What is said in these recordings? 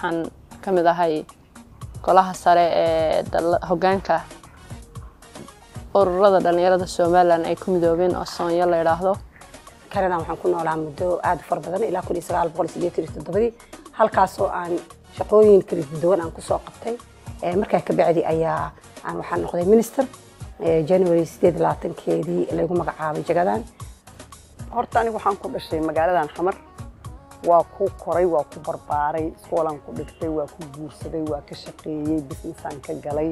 waxaan ka mid ahay golaha sare ee hoggaanka ururada dhallinyarada somalilan ay ku midoobeen oo soonyo la yidhaahdo kanadan waxaan ku noolaa muddo aada u fara badan ilaa kun iyo sagaal boqol sideetan iyo toddobadii halkaasoo aan shaqooyin kala duwan aan kusoo qabtay markaa ka bacdi ayaa aan waxaan noqday minister january sideed labaatankeedii lagu magacaabay jagadan horta anigu waxaan ku dhashay magaaladan xamar waa ku koray waa ku barbaaray iskoolaan ku dhigtay waa ku guursaday waa ka shaqeeyey businessaan ka galay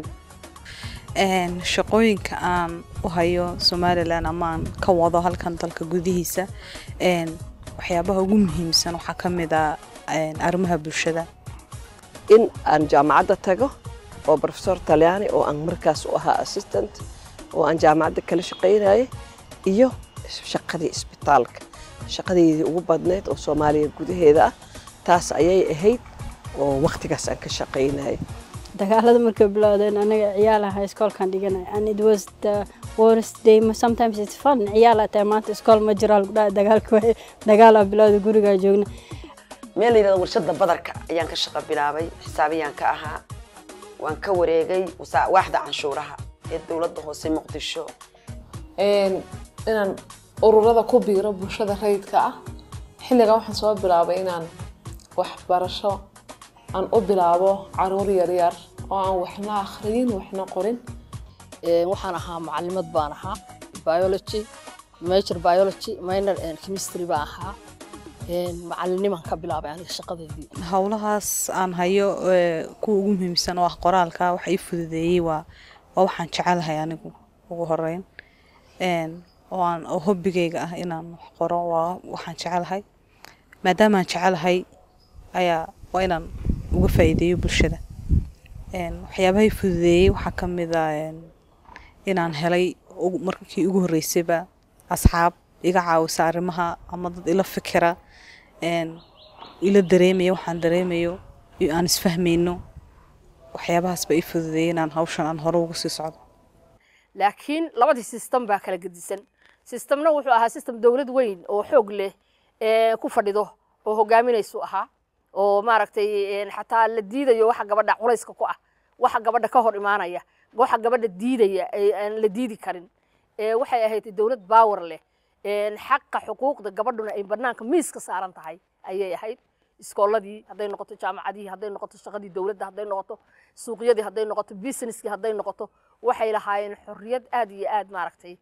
shaqooyinka aan u hayo somalilan amaan ka wado halkan dalka gudihiisa waxyaabaha ugu muhiimsan waxaa ka mid a arrimaha bulshada in aan jaamacadda tago oo professor talyaani oo aan markaas u ahaa assistant oo aan jaamacadda kala shaqaynayay iyo shaqadii isbitaalka shaqadeydii ugu badneyd oo soomaaliya gudaheeda ah taas ayay ahayd oo waqtigaas aan ka shaqaynayay dagaalada markay bilowdeen anaga ciyaal ahaa iskoolkan dhiganay and it was the worst day sometimes it's fun ciyaal ataa maanta iskool ma jiraa lagu dhaha dagaalka dagaalaa bilowda gurigaa joogna meel la yidhahdo warshada badarka ayaan ka shaqo bilaabay xisaabiyaan ka ahaa waan ka wareegay waaxda canshuuraha ee dowladda hoose muqdisho inaan ururada ku biiro bulshada rayidka ah xilligan waxaan soo bilaabay inaan waxbarasho aan u bilaabo caruur yaryar oo aan waxna akhriyin waxna qorin waxaan ahaa macalimad baan ahaa biology major biology minor chemistry baan ahaa macaliniman ka bilaabay aniga shaqadeedii howlahaas aan hayo kuwa ugu muhiimsan oo ah qoraalka waxa ii fududeeyey waa waa waxaan jecelahay anigu ugu horeyn oo aan oo hobbigayga ah inaan wax qoro waa waxaan jecelahay maadaamaan jecelahay ayaa waa inaan uga faa'iideeyo bulshada waxyaabahay fududeeyey waxaa ka mid a inaan helay markii ugu horreysayba asxaab iga caawisa arrimaha ama dad ila fikira ila dareemaya waxaan dareemayo iyo aan isfahmayno waxyaabahaas ba ii fududeeyey inaan hawshan aan hore ugu sii socdo laakiin labadii system baa kala gedisan systemna wuxuu ahaa system dowlad weyn oo xoog leh ku fadhido oo hogaaminaysu ahaa oo maaragtay xataa la diidayo waxa gabadha culayska ku ah waxa gabadha ka hor imaanaya waxa gabadha diidaya aan la diidi karin waxay ahayd dowlad baawer leh xaqa xuquuqda gabadhuna ay banaanka miiska saaran tahay ayay ahayd iskooladii hadday noqoto jaamacadihii hadday noqoto shaqadii dowladda hadday noqoto suuqyadii hadday noqoto businesskii hadday noqoto waxay lahaayeen xorriyad aad iyo aad maaragtay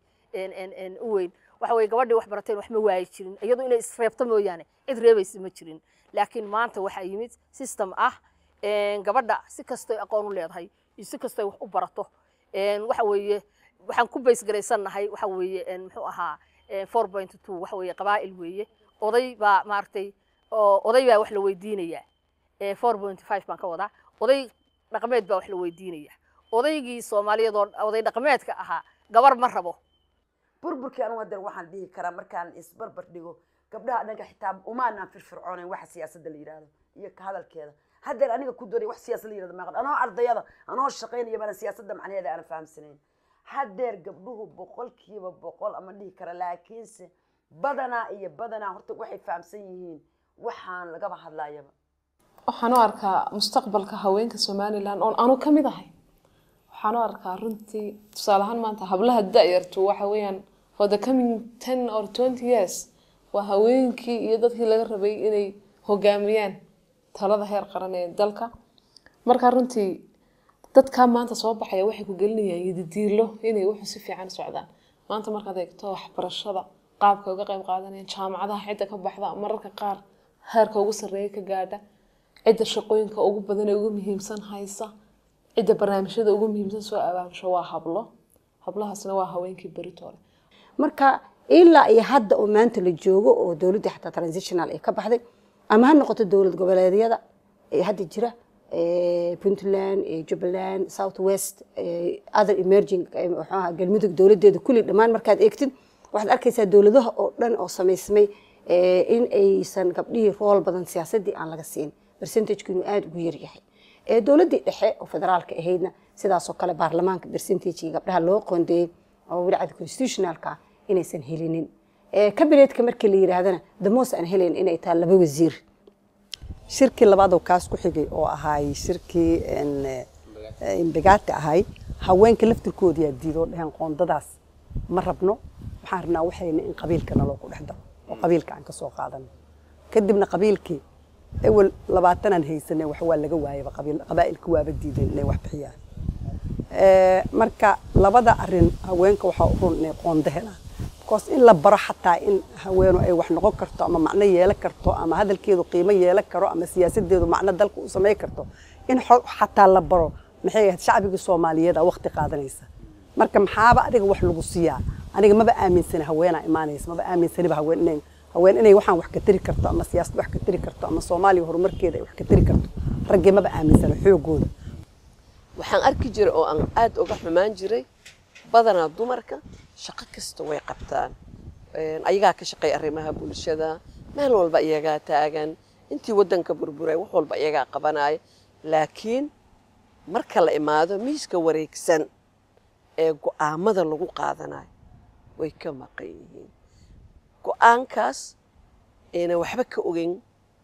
u weyn waxa weye gabadhii wax barateen wax ma waayi jirin iyadu inay isreebto mooyaane cid reebaysa ma jirin laakiin maanta waxaa yimid system ah gabadha si kastoy aqoon u leedahay iyo si kastoy wax u barato waxa weeye waxaan ku baysgaraysannahay waxa weeye muxuu ahaa four point two waxa weeye qabaa'il weeye oday baa maaragtay oday baa wax la weydiinayaa four point five baan ka wadaa oday dhaqameed baa wax la weydiinayaa odaygii soomaaliyeed oo oday dhaqameedka ahaa gabar ma rabo burburkii anu hadeer waxaan dhihi karaa markaan isbarbar dhigo gabdhaha dhanka xitaa umaanaan firfircoonayn waxa siyaasadda la yidhaahdo iyo ka hadalkeeda haddeer aniga ku doonay wax siyaasad la yidhahdo maaqan anoo ardayada anoo shaqaynaya bana siyaasadda macnaheeda aanan fahamsanayn haddeer gabdhuhu boqolkiiba boqol ama dhihi kara laakiinse badanaa iyo badanaa horta waxay fahamsan yihiin waxaan lagaba hadlayaba waxaan u arkaa mustaqbalka haweenka somalilan oon anu ka mid ahay waxaan u arkaa runtii tusaale ahaan maanta hablaha da-yartu waxa weeyaan for the coming ten or twenty years waa haweenkii iyo dadkii laga rabay inay hogaamiyaan talada heer qaran ee dalka marka runtii dadkaa maanta soo baxaya waxay ku gelinayaan yadidiilo inay wuxuu si fiican socdaan maanta markaad eegto waxbarashada qaabka uga qayb qaadanayaan jaamacadaha cidda ka baxda mararka qaar heerka ugu sarreeya ka gaadha cidda shaqooyinka ugu badan ee ugu muhiimsan haysa cidda barnaamijyada ugu muhiimsan soo abaabsho waa hablo hablahaasna waa haweenkii beritoole marka ilaa iyo hadda oo maanta la joogo oo dowladda xataa transitional ay ka baxday ama ha noqoto dowlad goboleedyada ee hadda jira puntland jubbaland south west other emerging muxuu ahaa galmudug dowladeeda kulli dhammaan markaad eegtid waxaad arkaysaa dowladaha oo dhan oo samaysmay in aysan gabdhihii rool badan siyaasadii aan laga siin percentagku inuu aada ugu yaryahay dowladdii dhexe oo federaalka ahaydna sidaasoo kale baarlamaanka percentagii gabdhaha loo qoondeeyey oo wilcada constitutionalka inaysan helinin kabineetka markii la yidhaahdana damos aan helayn inay tahay laba wasiir shirkii labaad oo kaas ku xigay oo ahaay shirkii imbagaati ahay haweenka laftirkooda yaa diidoo dheheen qoondadaas ma rabno waxaan rabnaa waxayna in qabiilka naloo ku dhex daro oo qabiilka aan ka soo qaadano kadibna qabiilkii ewel labaatanaan haysanay wax waa laga waayaba qabiil qabaa'ilka waaba diideen inay wax bixiyaan marka labada arin haweenka waxaa u run inay qoondo helaan because in la baro xataa in haweenu ay wax noqon karto ama macno yeelan karto ama hadalkeedu qiimo yeelan karo ama siyaasadeedu macno dalka u samayn karto in xataa la baro maxay ahayd shacbiga soomaaliyeed aa waqti qaadanaysa marka maxaaba adiga wax lagu siiyaa aniga maba aaminsani haweenaa imaanaysa maba aaminsaniba haween inay haween inay waxaan wax ka tari karto ama siyaasad wax ka tari karto ama soomaaliya horumarkeeda ay wax ka tari karto raggee maba aaminsana xoogooda waxaan arki jiray oo aan aad uga xumaan jiray badanaa dumarka shaqo kasta way qabtaan ayagaa ka shaqeeya arrimaha bulshada meel walba iyagaa taagan intii waddanka burburay wax walba iyagaa qabanaya laakiin marka la imaado miiska wareegsan ee go'aamada lagu qaadanayo way ka maqan yihiin go'aankaas ayna waxba ka ogeyn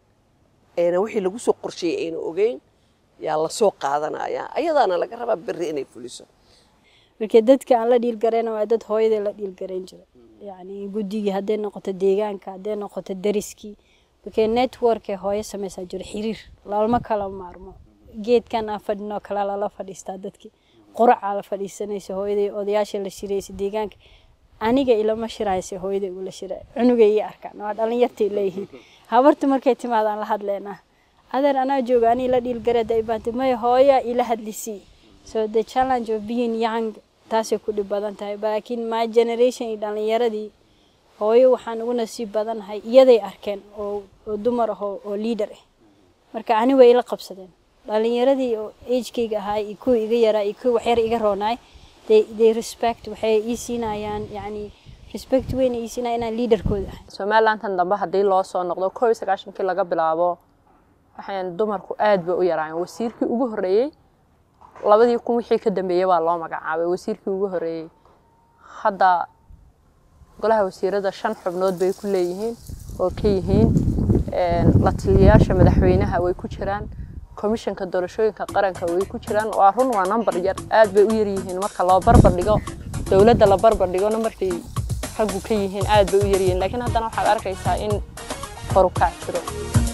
ayna wixii lagu soo qorsheeyey ayna ogeyn yaa lasoo qaadanaya ayadaana laga rabaa berri inay fuliso marka dadka aan la dhiilgarayna waa dad hooyadii la dhiilgarayn jira yacni guddigii hadday noqoto deegaanka hadday noqoto dariskii marka network ee hooyo samaysaa jiro xiriir lalma kala maarmo geedkan aan fadhinoo kale lala fadhiistaa dadkii quracaa la fadhiisanaysa hooyaday odayaasha la shiraysa deegaanka aniga ilama shiraysa hooyaday ula shiray cunugay ii arkaan waa dhalinyartay leeyihiin habarta markay timaadaan la hadleynaa adeer anaa jooga anii la dhiilgareeda ibaantay maya hooya ila hadlisii so the challenge of being young taasay ku dhib badan tahay laakiin my generation iyo dhalinyaradii hooyo waxaan ugu nasiib badanahay iyaday arkeen oo oo dumar ah oo leader ah marka ani way ila qabsadeen dhalinyaradii oo agekayga ahaa iyo kuwa iga yaraa iyo kuwa waxyar iga roonaay they, they respect waxay ii siinayaan yacni respect weyn ii siinaya inaan leaderkooda ahay somalilantan dambe haddii loo soo noqdo koob iyo sagaashankii laga bilaabo waxaan dumarku aad bay u yaraayeen wasiirkii ugu horreeyey labadii kun wixii ka dambeeyey baa loo magacaabay wasiirkii ugu horreeyey hadda golaha wasiirada shan xubnood bay ku leeyihiin oo ka yihiin la taliyayaasha madaxweynaha way ku jiraan komishanka doorashooyinka qaranka way ku jiraan waa run waa number yar aad bay u yar yihiin marka loo barbar dhigo dowladda la barbar dhigo numbarkay raggu ka yihiin aad bay u yar yihiin laakiin haddana waxaad arkaysaa in korukac jiro